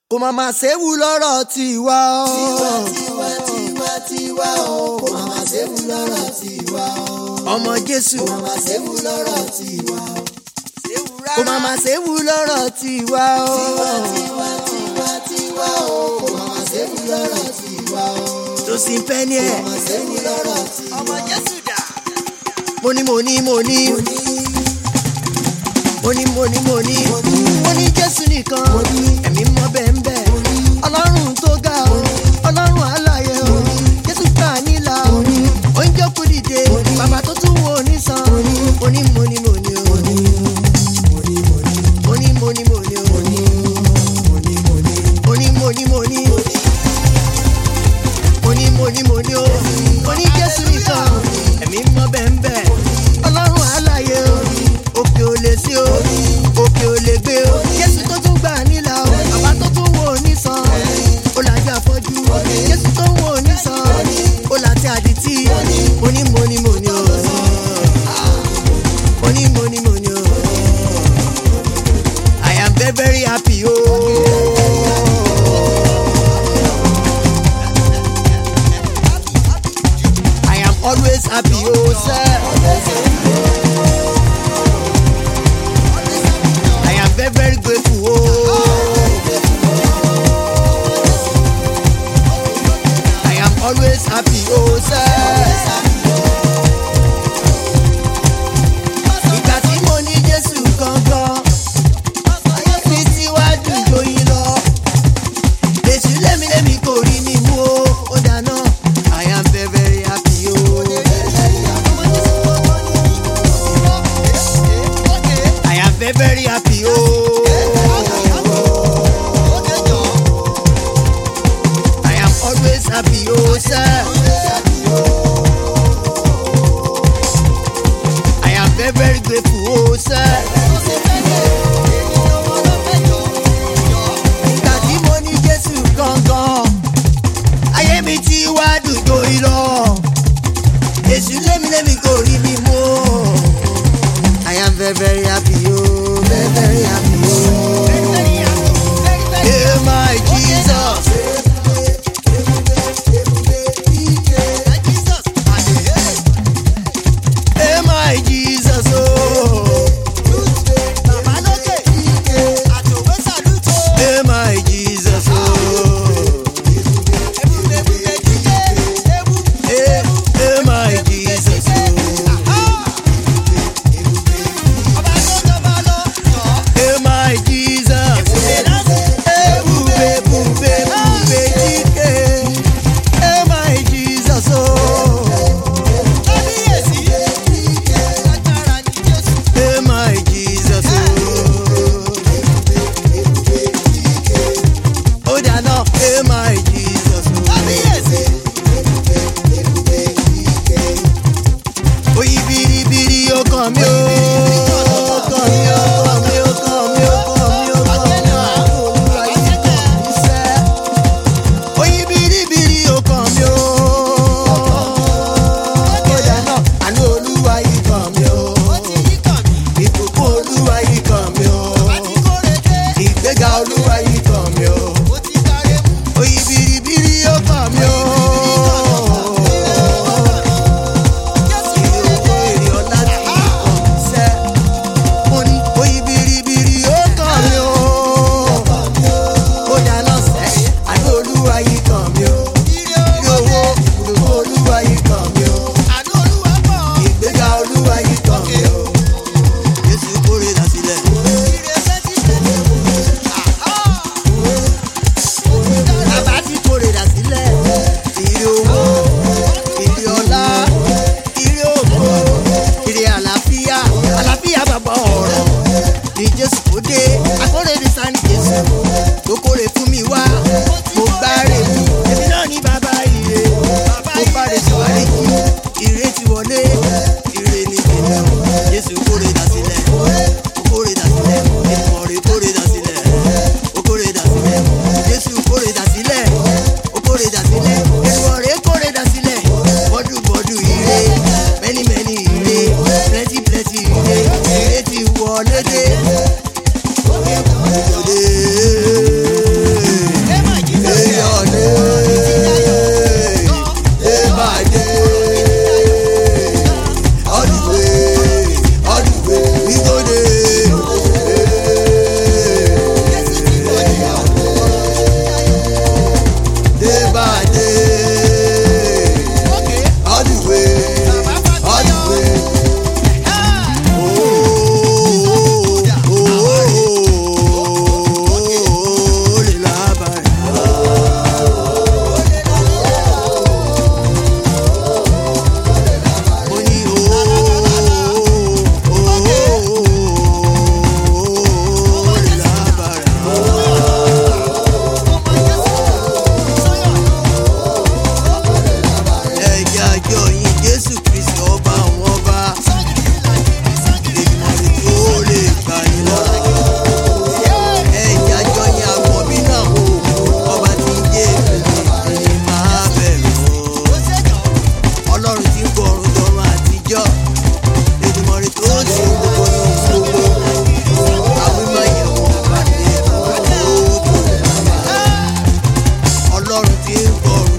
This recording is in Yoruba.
kò má má séwu lọ́rọ̀ tiwa o. tiwa tiwa tiwa o kò má má séwu lọ́rọ̀ tiwa o. ọmọ jésù kò má má séwu lọ́rọ̀ tiwa o. kò má má séwu lọ́rọ̀ tiwa o. tiwa tiwa tiwa o kò má má séwu lọ́rọ̀ tiwa o. tó sì ń pẹ́ ní ẹ̀. kò má má séwu lọ́rọ̀ tiwa o. ọmọ jésù dà. mo ní mo ní mo ní mo ní mo ní mo ní mo ní jésù nìkan ẹ̀mí mọ́ bẹ́ẹ̀ ń bẹ́ẹ̀ ọlọ́run tó ga o ọlọ́run àlàyé o jésù gbà nílà o oúnjẹ kú dìde bàbá tó tún wo onísan mo ní mo ní mo ní o mo ní mo ní mo ní o mo ní mo ní mo ní mo ní mo ní o mo ní jésù nìkan ẹ̀mí mọ́ bẹ́ẹ̀ ń bẹ́ẹ̀ ọlọ́run àlàyé o òkè ò lè sí o òkè ò lè gbé o jésù tó tún gbà nílà o bàbá tó tún ọlọ́run tí ń gbọ́rù